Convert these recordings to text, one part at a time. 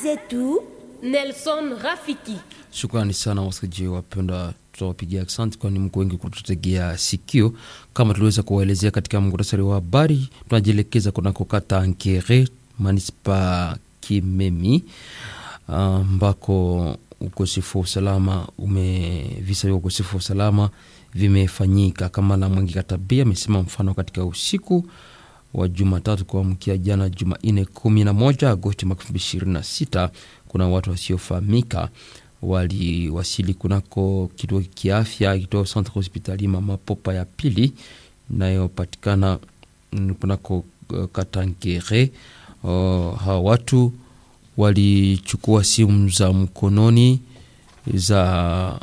zetu Nelson Rafiki. Shukrani sana wasikilizaji wapendwa, tutawapigia asante kwani mko wengi kututegea sikio. Kama tuliweza kuwaelezea katika muhtasari wa habari, tunajielekeza kunako kata Nkere, manispa Kimemi, ambako ukosefu wa usalama ume visa vya ukosefu wa usalama vimefanyika. Kama la Mwengi Katabia amesema mfano katika usiku wa Jumatatu kuamkia jana Jumanne 11 Agosti mwaka 2026 kuna watu wasiofahamika waliwasili kunako kituo kiafya kituo centre hospitalier Mama Popa ya pili inayopatikana kunako uh, Katangere. Uh, hawa watu walichukua simu za mkononi za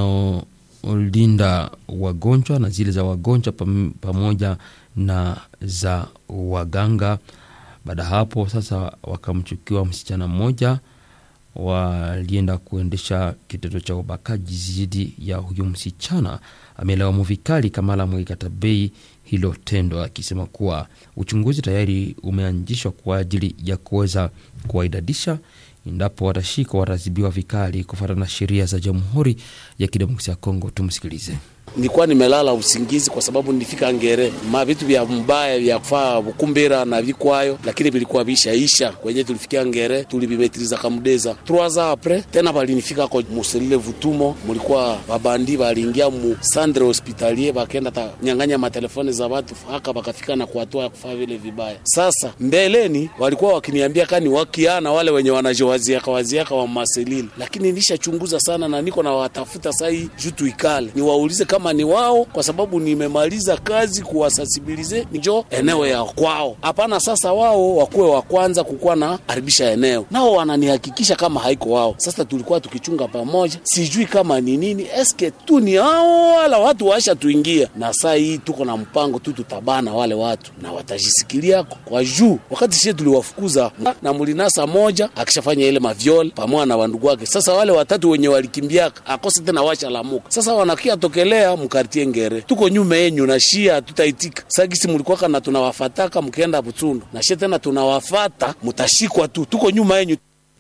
wanaolinda wagonjwa na zile za wagonjwa pam, pamoja na za waganga. Baada ya hapo sasa, wakamchukiwa msichana mmoja walienda kuendesha kitendo cha ubakaji dhidi ya huyu msichana. Amelaumu vikali Kamala Mwikatabei hilo tendo, akisema kuwa uchunguzi tayari umeanzishwa kwa ajili ya kuweza kuwaidadisha. Endapo watashikwa, wataadhibiwa vikali kufuatana na sheria za Jamhuri ya Kidemokrasia ya Kongo. Tumsikilize. Nilikuwa nimelala usingizi kwa sababu nilifika Ngere, ma vitu vya mbaya vya kufaa bukumbira na vikwayo, lakini vilikuwa vishaisha. Kwenye tulifikia Ngere tulivimetriza kamudeza trois ans apres tena balinifika ko muselile vutumo, mulikuwa babandi baliingia mu centre hospitalier bakenda ta nyang'anya matelefoni za watu haka bakafika na kuatoa ya kufaa vile vibaya. Sasa mbeleni walikuwa wakiniambia kani wakiana wale wenye wanajowaziaka waziaka wa maselile, lakini nishachunguza sana na niko na watafuta sai juu tuikale niwaulize kama ni wao, kwa sababu nimemaliza kazi kuwasasibilize njo eneo ya kwao. Hapana, sasa wao wakuwe wa kwanza kukuwa na haribisha eneo, nao wananihakikisha kama haiko wao. Sasa tulikuwa tukichunga pamoja, sijui kama ni nini, eske tu ni hao wala watu waisha tuingia, na saa hii tuko na mpango tu, tutabana wale watu na watajisikilia kwa juu. Wakati sie tuliwafukuza na mulinasa moja akishafanya ile mavyole pamoja na wandugu wake, sasa wale watatu wenye walikimbia akose tena washa lamuka, sasa wanakia tokelea mkartie Ngere, tuko nyuma yenyu na shia tutaitika sagisi mulikuwaka na tunawafataka mkienda Butundu na shia tena tunawafata, mutashikwa tu, tuko nyuma yenyu.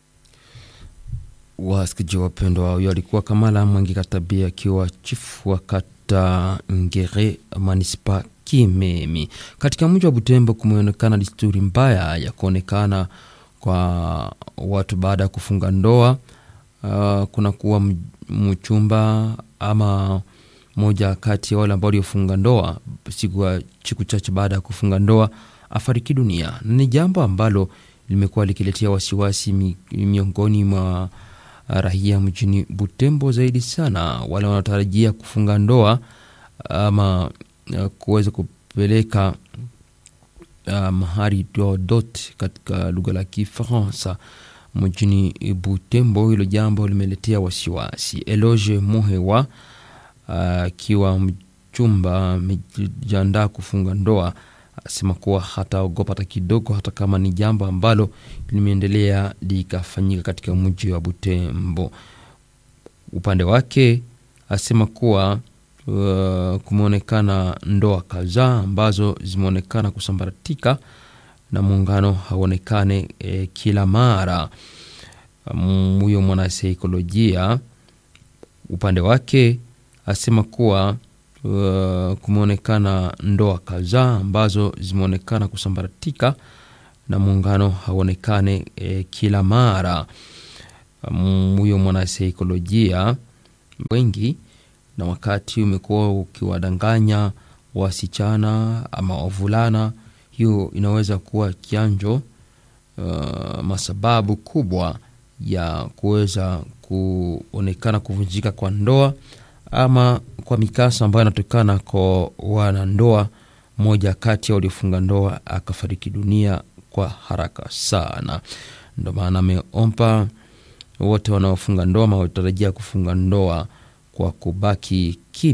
Wasikiji wapendwa, huyo alikuwa Kamala Mwangi Katabia akiwa chifu wa kata Ngere manispa Kimemi. Katika mji wa Butembo kumeonekana desturi mbaya ya kuonekana kwa watu baada ya kufunga ndoa. Uh, kuna kuwa mchumba ama moja kati ya wale ambao waliofunga ndoa siku siku chache baada ya kufunga ndoa afariki dunia. Ni jambo ambalo limekuwa likiletea wasiwasi mi, miongoni mwa raia mjini Butembo, zaidi sana wale wanaotarajia kufunga ndoa ama kuweza kupeleka uh, mahari dot katika lugha la Kifaransa mjini Butembo. Hilo jambo limeletea wasiwasi. Eloge Muhewa akiwa uh, mchumba amejiandaa kufunga ndoa, asema kuwa hataogopa hata kidogo, hata kama ni jambo ambalo limeendelea likafanyika katika mji wa Butembo. Upande wake asema kuwa uh, kumeonekana ndoa kadhaa ambazo zimeonekana kusambaratika na muungano hauonekane eh, kila mara. Huyo um, mwanasaikolojia upande wake asema kuwa uh, kumeonekana ndoa kadhaa ambazo zimeonekana kusambaratika na muungano hauonekane eh, kila mara. Huyo um, mwanasaikolojia wengi na wakati umekuwa ukiwadanganya wasichana ama wavulana, hiyo inaweza kuwa kianjo uh, masababu kubwa ya kuweza kuonekana kuvunjika kwa ndoa ama kwa mikasa ambayo inatokana kwa wanandoa. Mmoja kati ya waliofunga ndoa akafariki dunia kwa haraka sana. Ndo maana ameomba wote wanaofunga ndoa ama watarajia kufunga ndoa kwa kubaki kimya.